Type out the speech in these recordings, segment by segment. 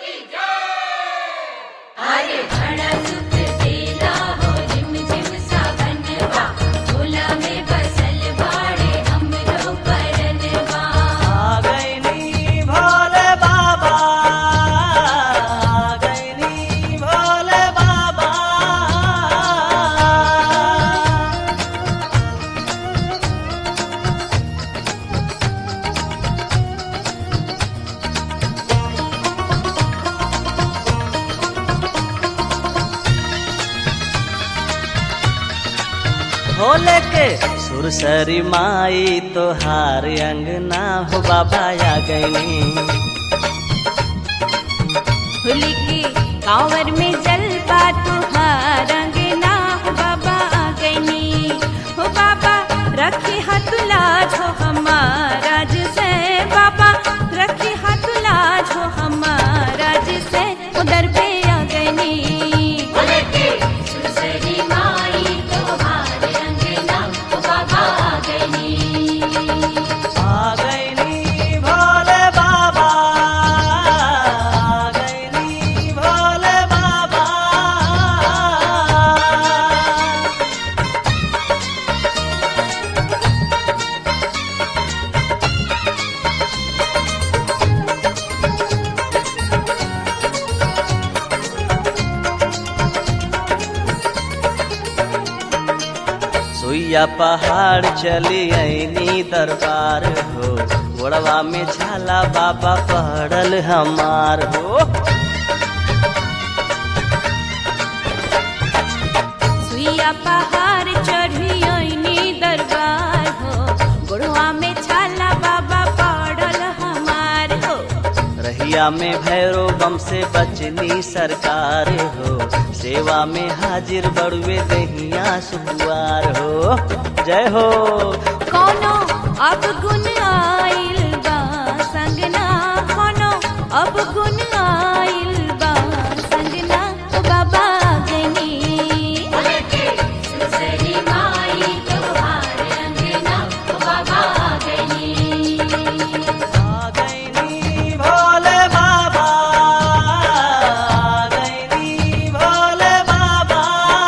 अरे बड़ा सुख देला हो रिम झिम सावनवा झोला में बसल बाड़े हमरो परनवा आ गईनी भोले बाबा आ गईनी भोले बाबा भोले के सुरसरी माई तोहार अंगना हो बाबा आ गईनी होली के कांवर में जलवा तुहार अंगना हो बाबा आ गईनी हो बाबा रखे हाथ लाज हो हमारा से बाबा रखे हाथ लाज हो हमारा से उधर पे आ गईनी सुसरी माई तुहार अंगना हो बाबा आ गईनी आ गईनी भोले बाबा आ गईनी भोले बाबा सुइया पहाड़ चली ऐनी दरबार हो गोड़वा में झाला बाबा पहड़ल हमार हो सुइया पहाड़ चढ़ी आईनी दरबार हो गुड़वा में छाला बाबा पड़ल हमार हो रहिया में भैरो बम से बचनी सरकार हो सेवा में हाजिर बड़ुए दहिया सुकुआर हो जय हो कोनो अब गुन आइल बा संगना कोनो अब गुन आइल बा संगना ओ बाबा गनी सुसरी माई तोहार अंगना ओ बाबा गनी आ गईनी भोले बाबा आ गईनी भोले बाबा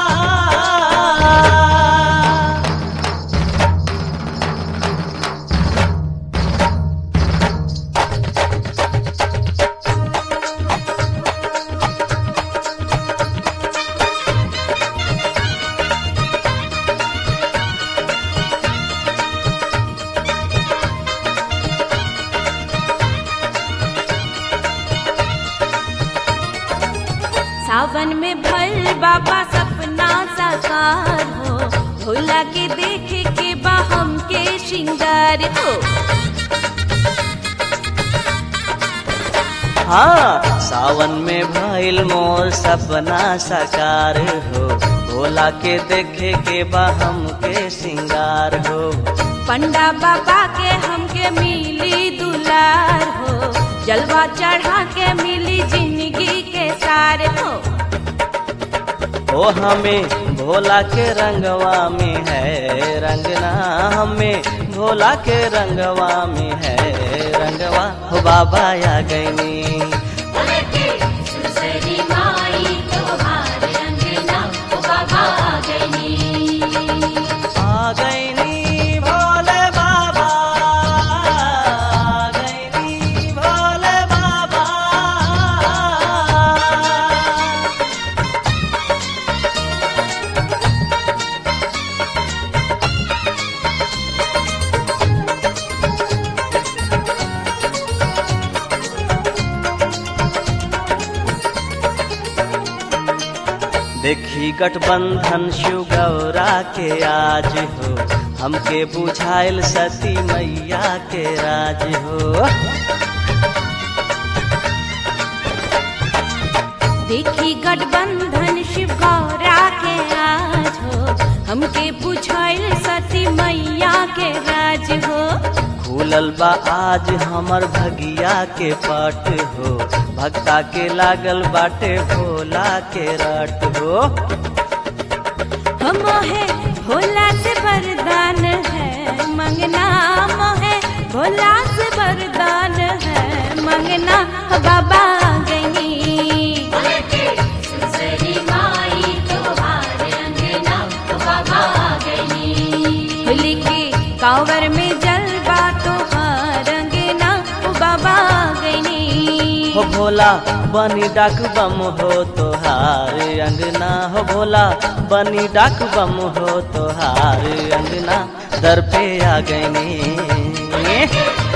सावन में भल बाबा सपना साकार हो भोला के देखे के बा हमके श्रृंगार हो हाँ सावन में भइल मोर सपना साकार हो भोला के देखे के बा हमके सिंगार हो पंडा बाबा के हमके मिली दुलार हो जलवा चढ़ा के मिली जिंदगी के सार हो ओ हमें भोला के रंगवा में है रंगना हमें भोला के रंगवा में है रंगवा हो बाबा आ गईनी आ गईनी भोले बाबा आ गईनी भोले बाबा देखी गठबंधन शिव गौरा के आज हो हमके बुझाइल सती मैया के राज हो देखी गठबंधन शिव गौरा के आज हो हमके पूछल सती मैया के राज हो खुलल बा आज हमर भगिया के पट हो भक्ता के लागल बाटे भोला के रट हो हम है भोला से वरदान है मंगना मोहे भोला से वरदान है मंगना बाबा गई कांवर में जलवा तोहार अंगना ओ बाबा गईनी हो भोला बनी डाक बम हो तोहार अंगना हो भोला बनी डाक बम हो तोहार अंगना दर पे आ गईनी